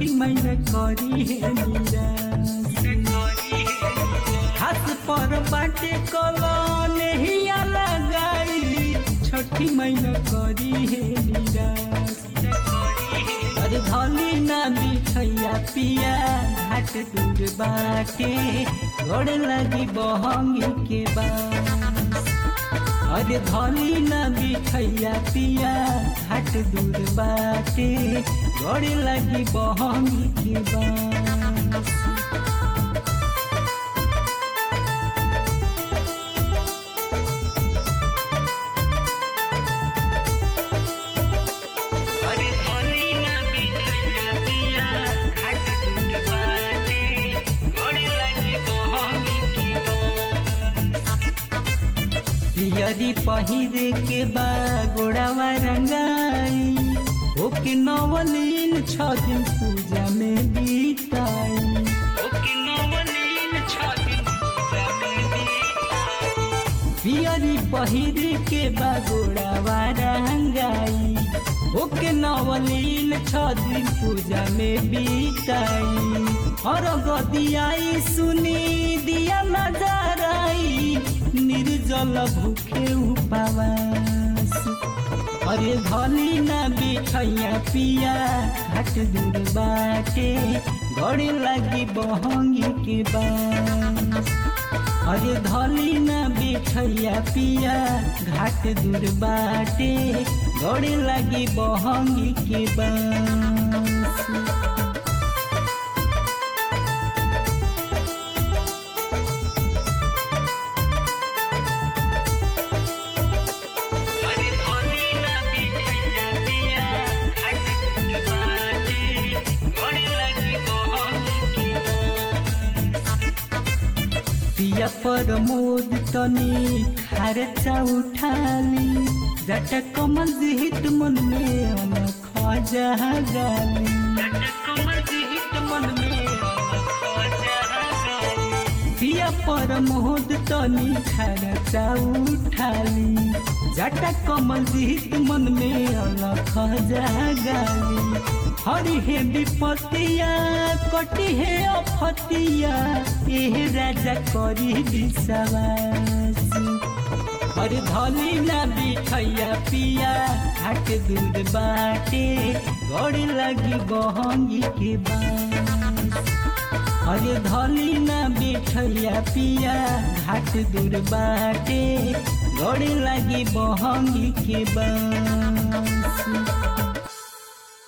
छठी मैया करी है निराश हाथ पर बाटे कलन हिया लगाई छठी मैया करी है निराश अरे धली ना बिछैया पिया घाट दूर बाटे गोड़ लगी बहंगी के बास अरे धली ना बिछैया पिया घाट दूर बाटे गोड़ लगी बहंगी के बास अरे धनी ना बिछैया पिया घाट दूर बाटे गोड़ लगी बहंगी की पियरी पहिरे के बा गोड़ावा रंगाई ओके नवलीन छ दिन पूजा में बीताई ओके नवनीन छाती पूजा में बीताई पियरी पहिरे के बा गोड़ावा रंगाई ओके नवलीन छ दिन पूजा में बीताई और गदियाई सुनी दिया नजर आई निर्जल भूखे उपवास अरे धली ना बिछैया पिया घाट दूर बाटे गड़े लगी बहंगी के बास अरे धली ना बिछैया पिया घाट दूर बाटे गड़े लगी बहंगी के बास अरे धनी ना बिछैया पिया घाट दूर बाटे गोड़ लगी बहंगी की पिया पर मोद तनी खर्चा उठाली जट कमल हित मन में अन खजा गाली कमल जी हित मन में खोजा गई पिया पर मोद तनी खर्चा उठाली जट कमल हित मन में अन खजा गाली हरि हे विपतिया कटी हे अफतिया एह राजा करी विश्वास अरे धली ना बिछैया पिया घाट दूर बाटे गड़ लगी बहंगी के बास अरे धली ना बिछैया पिया घाट दूर बाटे गड़ लगी बहंगी के बास